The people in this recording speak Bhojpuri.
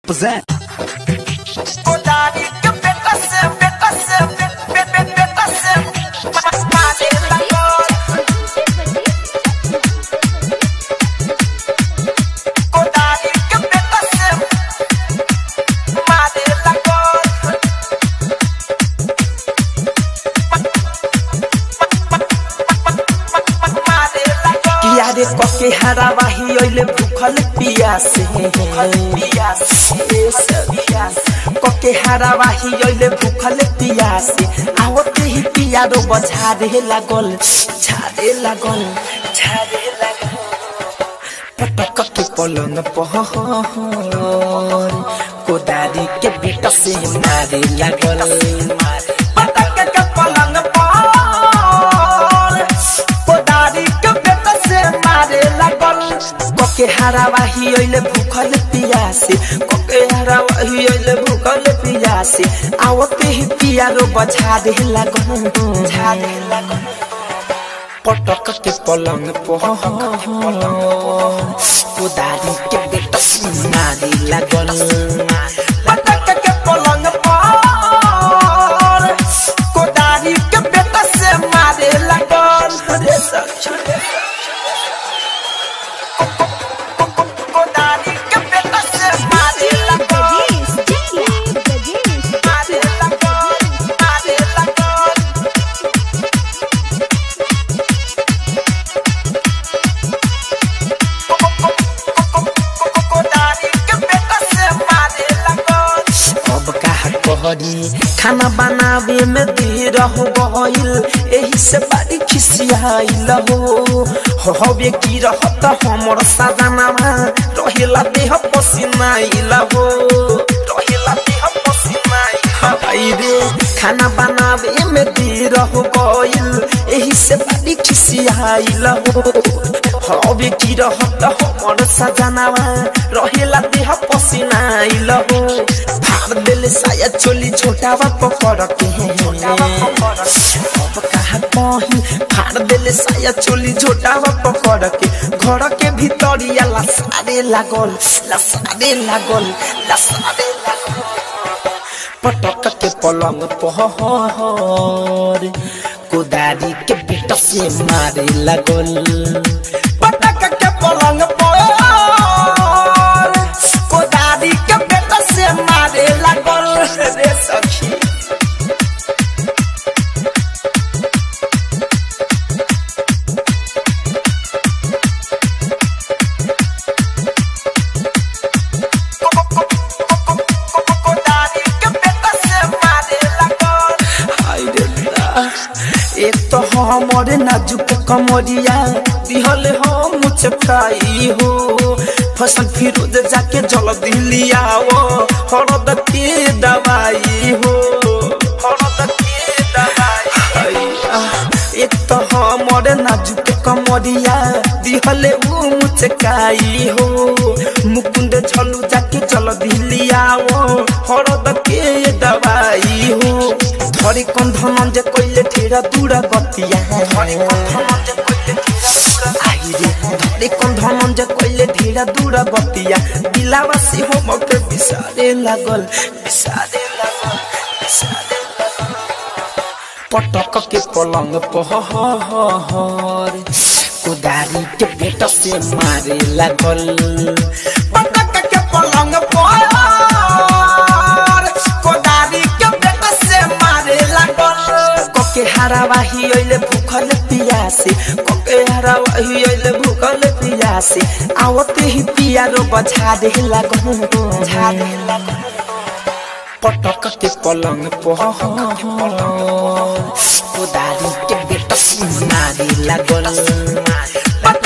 present. किया रे कके हरावाही ओइले भूखल पियासे कके हरावाही ओइले भूखल पियासे आवते ही पिया रो बझारे लागल झारे लागल झारे लागल पटक के पलंग पहर कोदारी के बेटा से मारे लागल पटक के पलंग पहर कोदारी के बेटा से मारे लागल कके हरावाही ओइले भूखल पियासे कके हरावाही ओइले भूखल पियासे आवते ही पिया रो बझारे लागल झारे लागल पटक के पलंग कोदारी के बेटा मारी लागल पटक के पलंग पर कोदारी के बेटा से मारे लागल रे सखी कोदारी के बेटा से मारे लागल मारे लागल मारे लागल अब कहा कहरी खाना बनावे में देर हो गइल एही से बड़ी खिसियाइल हो हवे की रहत हमर सजनावा रहेला देह पसीनाइल हो रहेला देह पसीनाइल हाय रे खाना बनावे में देर हो गइल एही से बड़ी खिसियाइल हो हवे की रहत हमर सजनावा रहेला देह पसीनाइल हो फाड़ दिल साया चोली छोटावा पकड़ के अब कहा कहीं फाड़ दिल साया चोली छोटावा पकड़ के घर के भीतरिया लसारे लागल लसारे लागल लसारे लागल पटक के पलंग पहर कोदारी के बेटा से मारे लागल पटक के पलंग पहर कोदारी के बेटा से मारे लागल रे सखी कोदारी के बेटा से मारे लागल हाय रे दा एक तो हमर नाजुक कमरिया दिहल हम चकाई हो फसल फिरोज जाके जल दिलियाओ हरद के दवाई हो हरद के दवाई हैया, एक तो हमर नाजुक कमरिया दिहले ऊ मुचकाई हो मुकुंद झलू जाके जल दिलियाओ हरद के दवाई हो धरी कौन धनंजय कोइले ठेरा दूरा गतिया आई रे धरी कौन धनंजय कोइले ढेरा दूरा गतिया दिलावासी हो मके बिसारे लागल बिसारे लागल बिसारे लागल पटक के पलंग पहर कोदारी के बेटा से मारे लागल पटक के पलंग पहर कोदारी के बेटा से मारे लागल कके हरावाही ओइले भूखल पियासे कके हरावाही ओइले भूखल पियासे आवते ही पिया रो बझा दे लागल बझा दे लागल पटक के पलंग पहर कोदारी के बेटा से मारे लागल